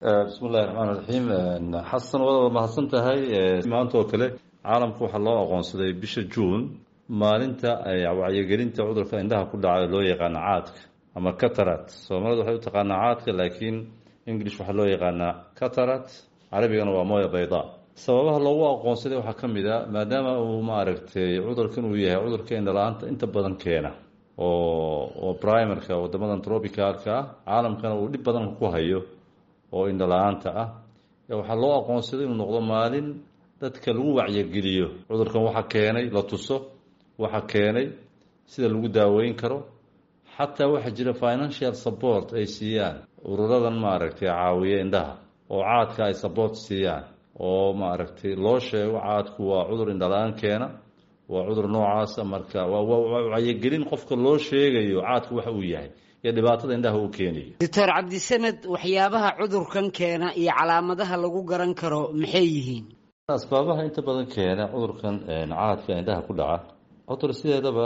bismi illahi raxmaan raxiim xasan wada mahadsan tahay maanta oo kale caalamka waxaa loo aqoonsaday bisha juun maalinta wacyigelinta cudurka indhaha ku dhaca loo yaqaana caadka ama catarat soomaalida waxay u taqaanaa caadka laakiin english waxaa loo yaqaanaa catarat carabigana waa moya bayda sababaha loogu aqoonsaday waxaa ka mid a maadaama uu maaragtay cudurkan uu yahay cudurka indhala-aanta inta badan keena oo oo primerka wadamadan tropicalka ah caalamkana uu dhib badan ku hayo oo indhala-aanta ah waxaa loo aqoonsaday inuu noqdo maalin dadka lagu wacyigeliyo cudurkan waxa keenay la tuso waxa keenay sida lagu daaweyn karo xataa waxaa jira financial support ay siiyaan ururadan maaragtay caawiya indhaha oo caadka ay support siiyaan oo maaragtay loo sheego caadku waa cudur indhala-aan keena waa cudur noocaasa marka waa wacyigelin qofka loo sheegayo caadku waxa uu yahay iyo dhibaatada indhaha uu keenayo doctor cabdisamed waxyaabaha cudurkan keena iyo calaamadaha lagu garan karo maxay yihiin asbaabaha inta badan keena cudurkan caadka indhaha ku dhaca cudur sideedaba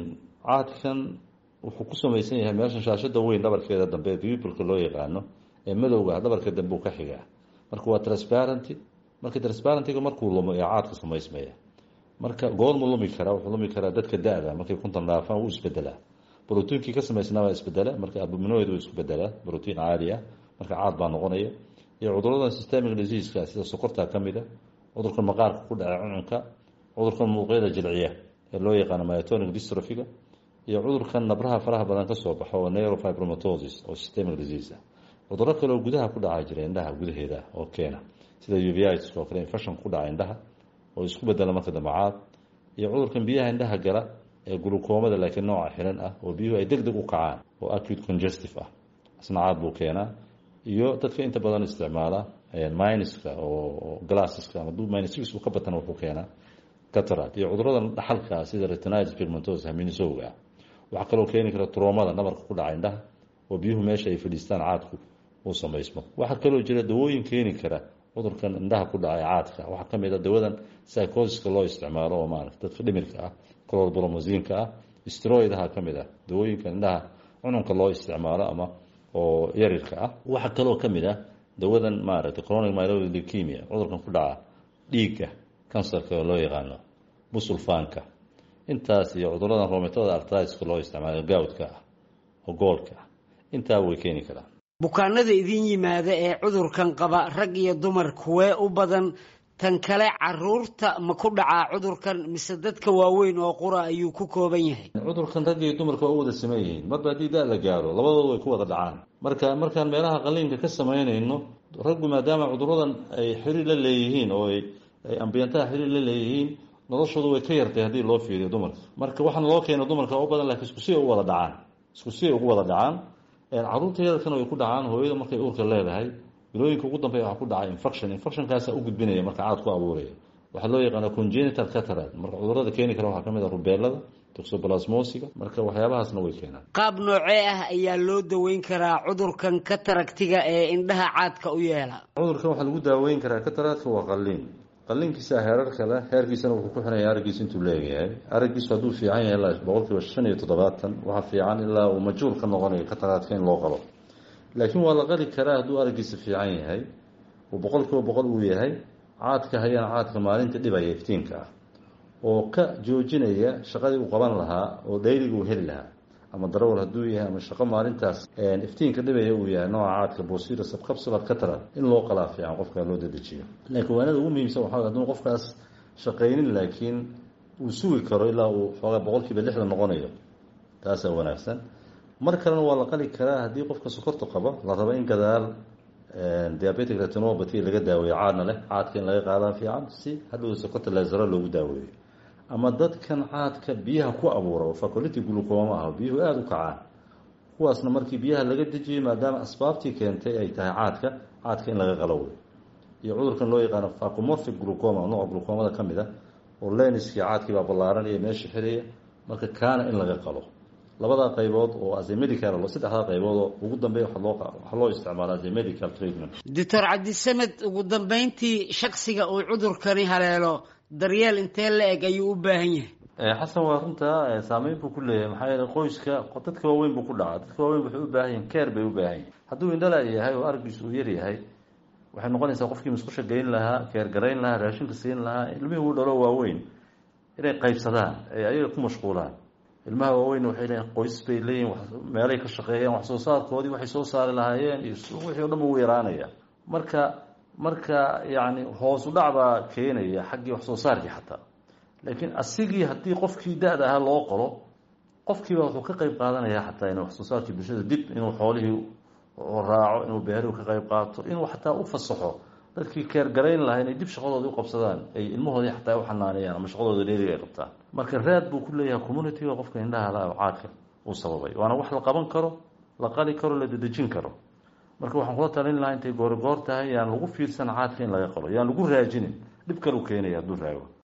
caadkan wuxuu ku samaysan yahay meeshan shaashada weyn dhabarkeeda dambe bibulka loo yaqaano ee madowga dhabarka dambe uu ka xigaa marka waa transparenty marka transparentiga markuu lumo ee caadka samaysmaya marka goormu lumi karaa wuxuu lumi karaa dadka da-da markay kuntan dhaafaan wuu isbedelaa brotiinkii ka samaysnaa waa isbedela marka abuminoid uu isku bedelaa brotiin caadi ah marka caad baa noqonaya iyo cuduradan systemic diseaska sida sokorta ka mid a cudurkan maqaarka ku dhaca cuncunka cudurkan muuqyada jilciya ee loo yaqaano myotonic dystrophiga iyo cudurkan nabraha faraha badan kasoo baxo oo neurofibromatosis oo systemic disease ah cuduro kale oo gudaha ku dhaca jira indhaha gudaheeda oo keena sida uvitis oo kale infection ku dhaca indhaha oo isku bedela marka dambe caad iyo cudurkan biyaha indhaha gala ee gulukoomada laakiin nooca xiran ah oo biyuhu ay deg deg u kacaan oo acute congestive ah isna caad buu keenaa iyo dadka inta badan isticmaala minuska oo glasseska ama minus uu ka batana wuxuu keenaa catarat iyo cuduradan dhaxalka ah sida retinitis pigmentosa haminisowga ah waxaa kaloo keeni kara troomada nabarka ku dhaca indhaha oo biyuhu meesha ay fadhiistaan caadku uu samaysmo waxaa kaloo jira dawooyin keeni kara cudurkan indhaha ku dhacay caadka waxaa ka mid a dawadan psychosiska loo isticmaalo oo maarata dadka dhimirka ah clorbromosiinka ah stroidaha ka mid ah dawooyinka indhaha cununka loo isticmaalo ama oo yarirka ah waxaa kaloo ka mid ah dawadan maaragtay chronic myeloid leukemia cudurkan ku dhaca dhiigga kansarka oo loo yaqaano busulfaanka intaas iyo cuduradan rometada artriska loo isticmaalo gawdka ah oo goolka ah intaa way keeni karaan bukaanada idin yimaada ee cudurkan qaba rag iyo dumar kuwee u badan tan kale caruurta ma ku dhacaa cudurkan mise dadka waaweyn oo qura ayuu ku kooban yahay cudurkan rag iyo dumarka waa u wada saman yihiin marba haddii da la gaaro labadooda way ku wada dhacaan marka markaan meelaha qaliinka ka samaynayno raggu maadaama cuduradan ay xiriir la leeyihiin oo ay ambiyantaha xiriir la leeyihiin noloshooda way ka yartay haddii loo fiiriyo dumarka marka waxaana loo keena dumarka u badan lakiin isku si ay u wada dhacaan isku si ay ugu wada dhacaan caruurta yadalkana way ku dhacaan hooyada markay uurka leedahay bilooyinka ugu dambeya waxaa ku dhacay infection infectionkaasa u gudbinaya marka caad ku abuuraya waxaa loo yaqaana congenital catarat marka cudurada keeni kara waxaa ka mid a rubeelada toxoplasmosiga marka waxyaabahaasna way keenaan qaab noocee ah ayaa loo daweyn karaa cudurkan kataragtiga ee indhaha caadka u yeela cudurkan waxaa lagu daaweyn karaa kataraadka waa qaliin qaliinkiisa heerarka leh heerkiisana wuxuu ku xiraya araggiisa intuu leegayahay araggiisu hadduu fiican yahay ilaa boqol kiiba shan iyo toddobaatan waxaa fiican ilaa uu majhuul ka noqonayo kataraadka in loo qalo laakiin waa la qali karaa hadduu araggiisa fiican yahay uu boqol kiiba boqol uu yahay caadka hayana caadka maalinta dhibaya iftiinka ah oo ka joojinaya shaqadii uu qaban lahaa oo dhayliga uu heli lahaa ama darawal hadduu yahay ama shaqo maalintaas iftiinka dhibaya uu yahay nooca caadka bosira sabcapsular catarat in loo qalaa fiican qofka loo dedejiyo laakiin waanada ugu muhiimsan waxaa hadduu qofkaas shaqaynin laakiin uu sugi karo ilaa uu xoogaa boqol kiiba lixdan noqonayo taasaa wanaagsan mar kalena waa la qali karaa haddii qofka sokorta qabo la rabo in gadaal diabetic retinopathy laga daaweeyo caadna leh caadka in laga qaadaa fiican si hadhow sokorta leesaro loogu daaweeyo ama dadkan caadka biyaha ku abuura oo faculity glucoma ah biyuhu aada u kacaan kuwaasna markii biyaha laga dejiyey maadaama asbaabtii keentay ay tahay caadka caadka in laga qalowey iyo cudurkan loo yaqaano facomorphic glucoma nooca glucomada ka mid a oo leniskii caadkii baa ballaaranaya meesha xiraya marka kaana in laga qalo labadaa qaybood oo as a medical saddexdaa qaybood oo ugu dambeeya waxaa loo isticmaala as a medical treatment doctor cabdisamed ugu dambeyntii shaksiga uu cudurkani haleelo daryeel intee la eg ayuu u baahan yahay xasan waa runtaa saameyn buu ku leeyahay maxaa yeele qoyska dadka waaweyn buu ku dhacaa dadka waaweyn waxay u baahan yihin keer bay u baahan yihin hadduu indhala yahay oo argiisu uu yar yahay waxay noqonaysaa qofkii musqusha geyn lahaa keergarayn lahaa raashinka siin lahaa ilmihii uu dhalo waaweyn inay qaybsadaan ay ayaga ku mashquulaan ilmaha waaweyn waxay leeyiin qoys bay leeyihin meelay ka shaqeeyeen wax soo saarkoodii waxay soo saari lahaayeen iyo wixii o dhan uu yaraanaya marka marka yacni hoosu dhac baa keenaya xaggii wax soo saarkii xataa laakiin asigii haddii qofkii da-da ahaa loo qoro qofkiiba wuxuu ka qeyb qaadanaya xataa in wax soo saarkii bulshada dib inuu xoolihii raaco inuu beerihu ka qeyb qaato inuu xataa u fasaxo dadkii keergarayn lahaa inay dib shaqadooda u qabsadaan ay ilmahoodii xataa u xanaaneeyaan ama shaqadooda dheeriga ay qabtaan marka raad buu ku leeyahay communitiga qofka indhaha la caadka uu sababay waana wax la qaban karo la qali karo la dedejin karo marka waxaan kula talin lahaa intay goorigoor tahay yaan lagu fiirsan caadka in laga qalo yaan lagu raajinin dhib kalu keenaya hadduu raago